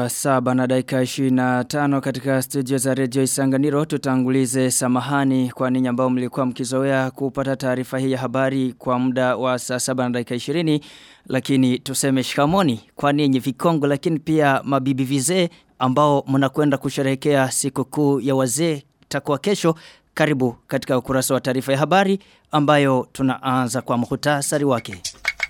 Saa saba na dakika 25 katika studio za redio Isanganiro tutangulize samahani kwa ninyi ambao mlikuwa mkizoea kupata taarifa hii ya habari kwa muda wa saa saba na dakika 20 lakini tuseme shikamoni kwa ninyi vikongo lakini pia mabibi vizee ambao mnakwenda kusherehekea sikukuu ya wazee takuwa kesho karibu katika ukurasa wa taarifa ya habari ambayo tunaanza kwa muhtasari wake.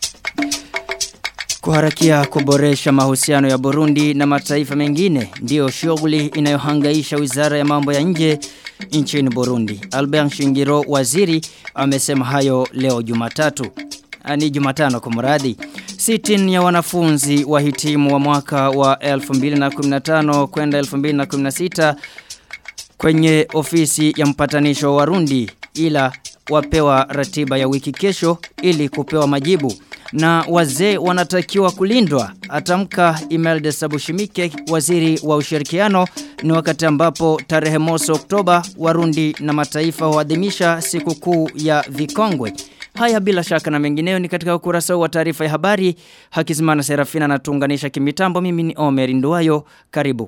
Kuharakia kuboresha mahusiano ya Burundi na mataifa mengine ndiyo shughuli inayohangaisha Wizara ya Mambo ya Nje nchini Burundi. Albert Shingiro waziri amesema hayo leo Jumatatu. Ni Jumatano kwa mradi. Sitin ya wanafunzi wahitimu wa mwaka wa 2015 kwenda 2016 kwenye ofisi ya mpatanisho wa Warundi ila wapewa ratiba ya wiki kesho ili kupewa majibu na wazee wanatakiwa kulindwa atamka Imelda Sabushimike waziri wa ushirikiano ni wakati ambapo tarehe mosi Oktoba Warundi na mataifa huadhimisha sikukuu ya vikongwe Haya bila shaka na mengineyo ni katika ukurasa wa taarifa ya habari Hakizimana Serafina natuunganisha kimitambo mimi ni Omer Nduwayo karibu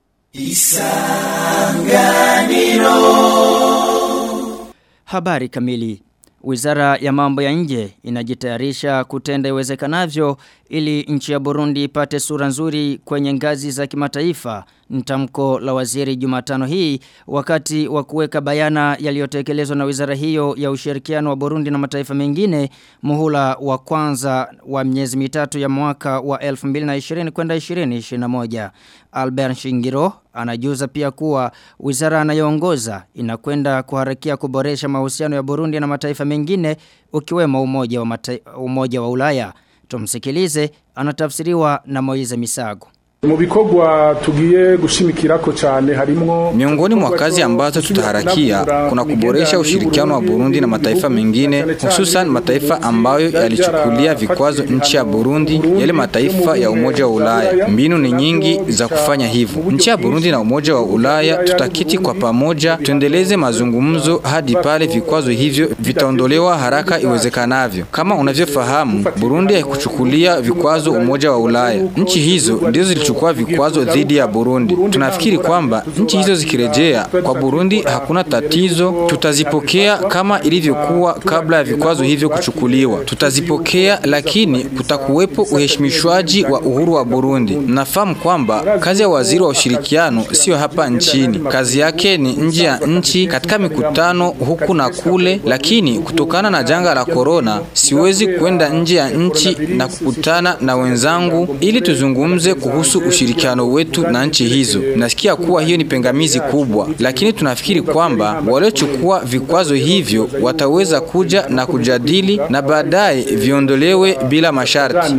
Isanganiro Habari kamili Wizara ya mambo ya nje inajitayarisha kutenda iwezekanavyo ili nchi ya Burundi ipate sura nzuri kwenye ngazi za kimataifa. Mtamko la waziri Jumatano hii wakati wa kuweka bayana yaliyotekelezwa na wizara hiyo ya ushirikiano wa Burundi na mataifa mengine muhula wa kwanza wa miezi mitatu ya mwaka wa 2020 kwenda 2021. Albert Shingiro anajuza pia kuwa wizara anayoongoza inakwenda kuharakia kuboresha mahusiano ya Burundi na mataifa mengine ukiwemo umoja wa, mata, umoja wa Ulaya. Tumsikilize anatafsiriwa na Moize Misago. Mu bikorwa tugiye gushimikirako cyane harimwo Miongoni mwa kazi ambazo tutaharakia kuna kuboresha ushirikiano wa Burundi na mataifa mengine hususan mataifa ambayo yalichukulia vikwazo nchi ya Burundi yale mataifa ya Umoja wa Ulaya. Mbinu ni nyingi za kufanya hivyo. Nchi ya Burundi na Umoja wa Ulaya tutakiti kwa pamoja tuendeleze mazungumzo hadi pale vikwazo hivyo vitaondolewa haraka iwezekanavyo. Kama unavyofahamu, Burundi haikuchukulia vikwazo Umoja wa Ulaya. Nchi hizo ndizo zilichukua kuchukua vikwazo dhidi ya Burundi. Tunafikiri kwamba nchi hizo zikirejea kwa Burundi hakuna tatizo, tutazipokea kama ilivyokuwa kabla ya vikwazo hivyo kuchukuliwa. Tutazipokea, lakini kutakuwepo uheshimishwaji wa uhuru wa Burundi. Nafahamu kwamba kazi ya waziri wa ushirikiano sio hapa nchini, kazi yake ni nje ya nchi katika mikutano huku na kule, lakini kutokana na janga la korona siwezi kwenda nje ya nchi na kukutana na wenzangu ili tuzungumze kuhusu ushirikiano wetu na nchi hizo. Nasikia kuwa hiyo ni pengamizi kubwa, lakini tunafikiri kwamba waliochukua vikwazo hivyo wataweza kuja na kujadili na baadaye viondolewe bila masharti.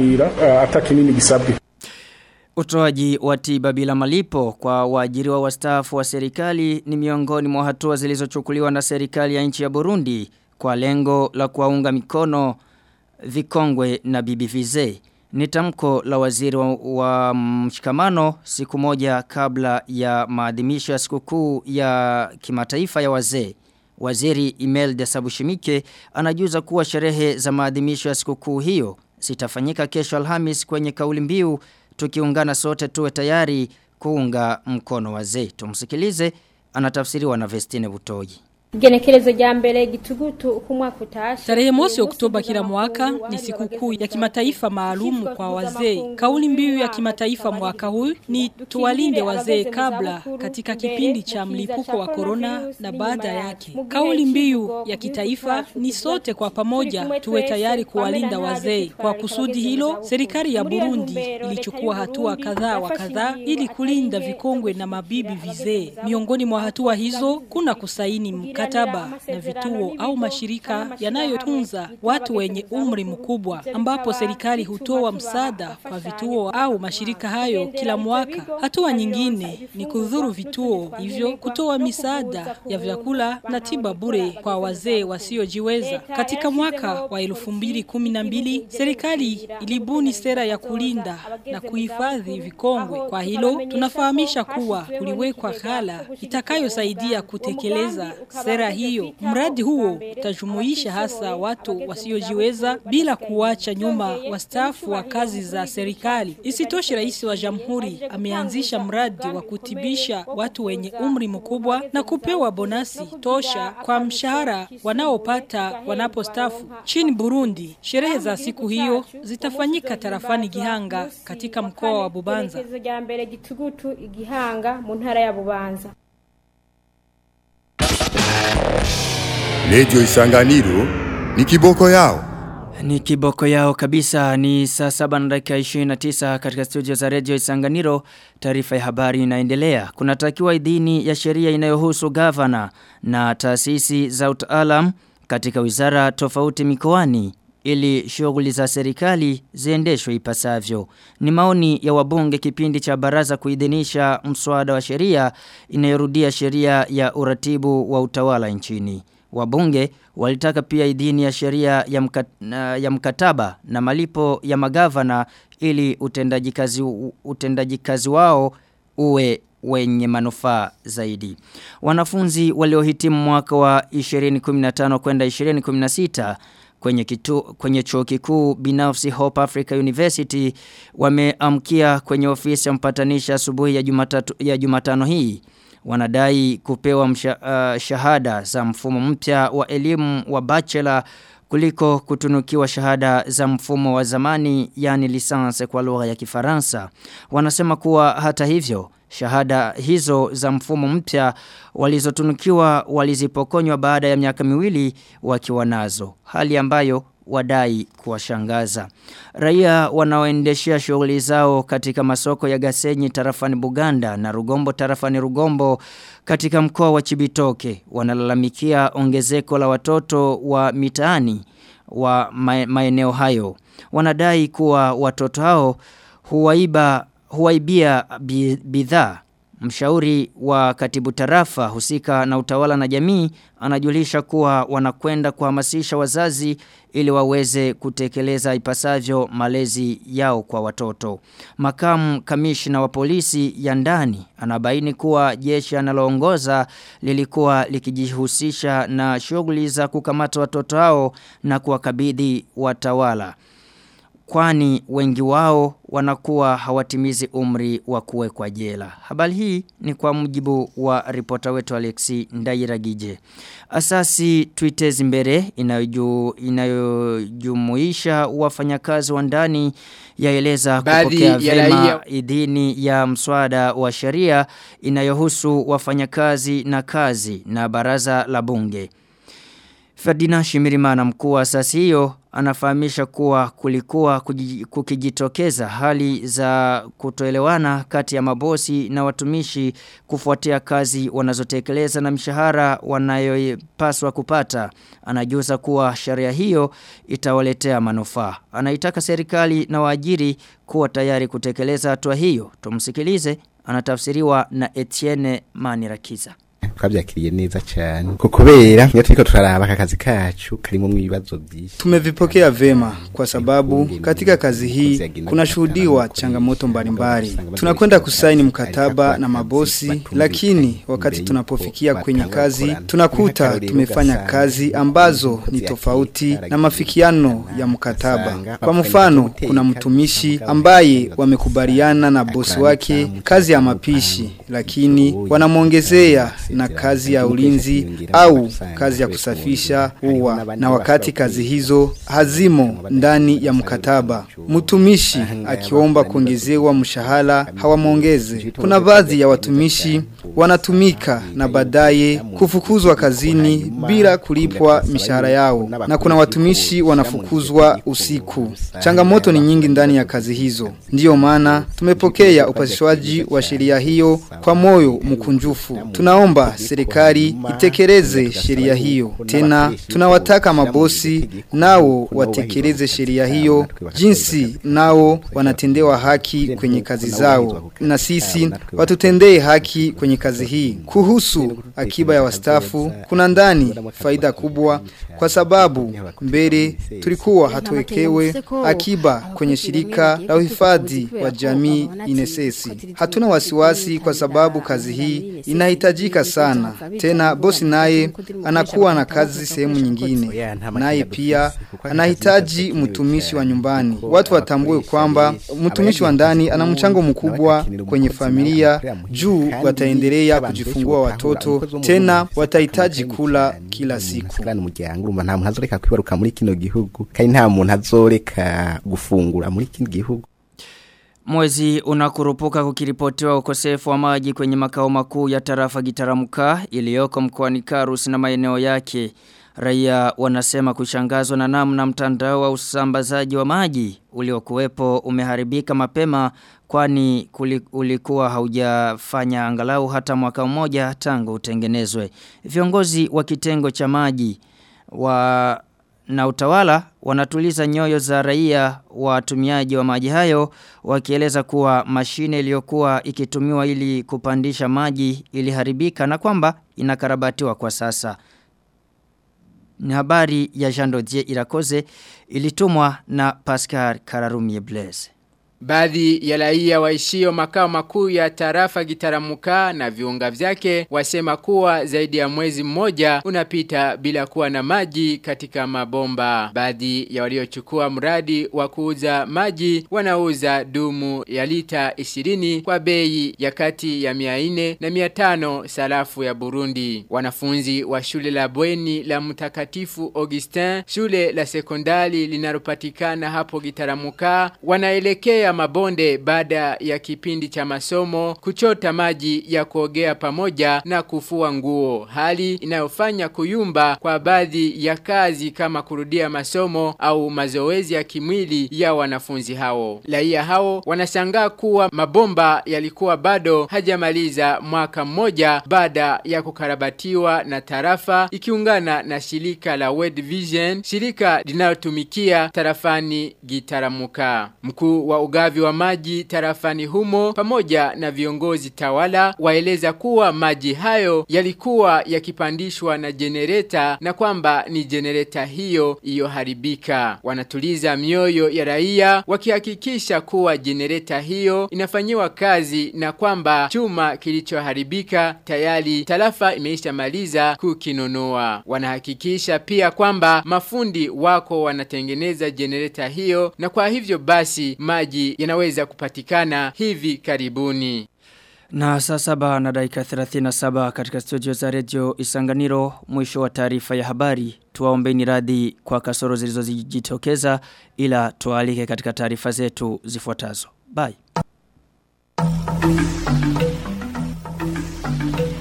Utoaji wa tiba bila malipo kwa waajiriwa wastaafu wa serikali ni miongoni mwa hatua zilizochukuliwa na serikali ya nchi ya Burundi kwa lengo la kuwaunga mikono vikongwe na bibi vizee. Ni tamko la waziri wa, wa mshikamano siku moja kabla ya maadhimisho ya sikukuu ya kimataifa ya wazee. Waziri Imelda Sabushimike anajuza kuwa sherehe za maadhimisho ya sikukuu hiyo zitafanyika kesho Alhamis kwenye kauli mbiu tukiungana sote tuwe tayari kuunga mkono wazee. Tumsikilize anatafsiriwa na Vestine Butoyi. Genekerezo rya mbere gitugutu uko umwaka utashe. Tarehe mosi Oktoba kila mwaka ni sikukuu ya kimataifa maalumu kwa wazee. Kauli mbiu ya kimataifa mwaka huu ni tuwalinde wazee kabla katika kipindi cha mlipuko wa korona na baada yake. Kauli mbiu ya kitaifa ni sote kwa pamoja tuwe tayari kuwalinda wazee. Kwa kusudi hilo, serikali ya Burundi ilichukua hatua kadhaa wa kadhaa ili kulinda vikongwe na mabibi vizee. Miongoni mwa hatua hizo kuna kusaini mkataba na vituo au mashirika yanayotunza watu wenye umri mkubwa ambapo serikali hutoa msaada kwa vituo au mashirika hayo kila mwaka. Hatua nyingine ni kudhuru vituo hivyo kutoa misaada ya vyakula na tiba bure kwa wazee wasiojiweza. Katika mwaka wa 2012 serikali ilibuni sera ya kulinda na kuhifadhi vikongwe. Kwa hilo tunafahamisha kuwa kuliwekwa ghala itakayosaidia kutekeleza sera hiyo. Mradi huo utajumuisha hasa watu wasiojiweza bila kuwacha nyuma wastaafu wa kazi za serikali. Isitoshe, rais wa jamhuri ameanzisha mradi wa kutibisha watu wenye umri mkubwa na kupewa bonasi tosha kwa mshahara wanaopata wanapostafu. Chini Burundi, sherehe za siku hiyo zitafanyika tarafani Gihanga katika mkoa wa Bubanza. rya mbere gitugutu igihanga mu ntara ya bubanza Radio Isanganiro ni kiboko yao. Ni kiboko yao kabisa ni saa saba na dakika 29 katika studio za Radio Isanganiro taarifa ya habari inaendelea. Kunatakiwa idhini ya sheria inayohusu gavana na taasisi za utaalam katika wizara tofauti mikoani ili shughuli za serikali ziendeshwe ipasavyo. Ni maoni ya wabunge kipindi cha baraza kuidhinisha mswada wa sheria inayorudia sheria ya uratibu wa utawala nchini. Wabunge walitaka pia idhini ya sheria ya, mkat, ya mkataba na malipo ya magavana ili utendaji kazi, utendaji kazi wao uwe wenye manufaa zaidi. Wanafunzi waliohitimu mwaka wa 2015 kwenda 2016 kwenye kitu, kwenye chuo kikuu binafsi Hope Africa University wameamkia kwenye ofisi ya mpatanisha asubuhi ya Jumatatu ya Jumatano hii wanadai kupewa msha, uh, shahada za mfumo mpya wa elimu wa bachelor kuliko kutunukiwa shahada za mfumo wa zamani yani lisanse kwa lugha ya Kifaransa. Wanasema kuwa hata hivyo shahada hizo za mfumo mpya walizotunukiwa walizipokonywa baada ya miaka miwili wakiwa nazo. Hali ambayo wadai kuwashangaza. Raia wanaoendeshea shughuli zao katika masoko ya Gasenyi tarafani Buganda na Rugombo tarafani Rugombo katika mkoa wa Chibitoke wanalalamikia ongezeko la watoto wa mitaani wa maeneo hayo. Wanadai kuwa watoto hao huwaiba huwaibia bidhaa Mshauri wa katibu tarafa husika na utawala na jamii anajulisha kuwa wanakwenda kuhamasisha wazazi ili waweze kutekeleza ipasavyo malezi yao kwa watoto. Makamu kamishna wa polisi ya ndani anabaini kuwa jeshi analoongoza lilikuwa likijihusisha na shughuli za kukamata watoto hao na kuwakabidhi watawala kwani wengi wao wanakuwa hawatimizi umri wa kuwekwa jela. Habari hii ni kwa mujibu wa ripota wetu Alexi Ndairagije. Asasi Twitters mbere inayojumuisha wafanyakazi wa ndani yaeleza kupokea vema idhini ya mswada wa sheria inayohusu wafanyakazi na kazi na baraza la bunge. Ferdinand Shimirimana mkuu wa asasi hiyo anafahamisha kuwa kulikuwa kukijitokeza hali za kutoelewana kati ya mabosi na watumishi kufuatia kazi wanazotekeleza na mshahara wanayopaswa kupata. Anajuza kuwa sheria hiyo itawaletea manufaa. Anaitaka serikali na waajiri kuwa tayari kutekeleza hatua hiyo. Tumsikilize anatafsiriwa na Etienne Manirakiza twabyakiriye neza cyane ko kubera iyo turiko turaraba akazi kacu karimo mwibazo byinshi tumevipokea vema kwa sababu katika kazi hii kunashuhudiwa changamoto mbalimbali tunakwenda kusaini mkataba na mabosi lakini wakati tunapofikia kwenye kazi tunakuta tumefanya kazi ambazo ni tofauti na mafikiano ya mkataba kwa mfano kuna mtumishi ambaye wamekubaliana na bosi wake kazi ya mapishi lakini wanamwongezea na kazi ya ulinzi au kazi ya kusafisha ua na wakati kazi hizo hazimo ndani ya mkataba mtumishi akiomba kuongezewa mshahara hawamwongeze kuna baadhi ya watumishi wanatumika na baadaye kufukuzwa kazini bila kulipwa mishahara yao na kuna watumishi wanafukuzwa usiku changamoto ni nyingi ndani ya kazi hizo ndiyo maana tumepokea upasishwaji wa sheria hiyo kwa moyo mkunjufu tunaomba serikali itekeleze sheria hiyo. Tena tunawataka mabosi nao watekeleze sheria hiyo jinsi nao wanatendewa haki kwenye kazi zao. Na sisi watutendee haki kwenye kazi hii. Kuhusu akiba ya wastafu kuna ndani faida kubwa kwa sababu mbele tulikuwa hatuwekewe akiba kwenye shirika la uhifadhi wa jamii inesesi. Hatuna wasiwasi kwa sababu kazi hii inahitajika sana sana. Tena bosi naye anakuwa na kazi sehemu nyingine. Naye pia anahitaji mtumishi wa nyumbani. Watu watambue kwamba mtumishi wa ndani ana mchango mkubwa kwenye familia juu wataendelea kujifungua watoto tena watahitaji kula kila siku. Kandi umuryango urumva nta muntu azoreka kwibaruka muri kino gihugu kandi nta muntu azoreka gufungura muri kino gihugu. Mwezi unakurupuka kukiripotiwa ukosefu wa maji kwenye makao makuu ya tarafa Gitaramuka iliyoko mkoani Karusi na maeneo yake. Raia wanasema kushangazwa na namna mtandao wa usambazaji wa maji uliokuwepo umeharibika mapema kwani ulikuwa haujafanya angalau hata mwaka mmoja tangu utengenezwe. Viongozi wa kitengo cha maji wa na utawala wanatuliza nyoyo za raia watumiaji wa maji hayo wakieleza kuwa mashine iliyokuwa ikitumiwa ili kupandisha maji iliharibika na kwamba inakarabatiwa kwa sasa. Ni habari ya Jean Dodier Irakoze ilitumwa na Pascal Kararumie Blaise. Baadhi ya raia waishio makao makuu ya tarafa gitaramuka na viunga vyake wasema kuwa zaidi ya mwezi mmoja unapita bila kuwa na maji katika mabomba. Baadhi ya waliochukua mradi wa kuuza maji wanauza dumu ya lita 20 kwa bei ya kati ya 400 na 500 sarafu ya Burundi. Wanafunzi wa shule la bweni la mtakatifu Augustin, shule la sekondari linalopatikana hapo gitaramuka wanaelekea ya mabonde baada ya kipindi cha masomo kuchota maji ya kuogea pamoja na kufua nguo hali inayofanya kuyumba kwa baadhi ya kazi kama kurudia masomo au mazoezi ya kimwili ya wanafunzi hao raia hao wanashangaa kuwa mabomba yalikuwa bado hajamaliza mwaka mmoja baada ya kukarabatiwa na tarafa ikiungana na shirika la World Vision shirika linalotumikia tarafani Gitaramuka mkuu wa ugavi wa maji tarafani humo pamoja na viongozi tawala waeleza kuwa maji hayo yalikuwa yakipandishwa na jenereta na kwamba ni jenereta hiyo iliyoharibika. Wanatuliza mioyo ya raia wakihakikisha kuwa jenereta hiyo inafanyiwa kazi na kwamba chuma kilichoharibika tayari tarafa imeisha maliza kukinunua. Wanahakikisha pia kwamba mafundi wako wanatengeneza jenereta hiyo na kwa hivyo basi maji yanaweza kupatikana hivi karibuni. Na saa saba na dakika 37 katika studio za redio Isanganiro mwisho wa taarifa ya habari. Tuwaombeni radhi kwa kasoro zilizojitokeza ila tualike katika taarifa zetu zifuatazo. Bye.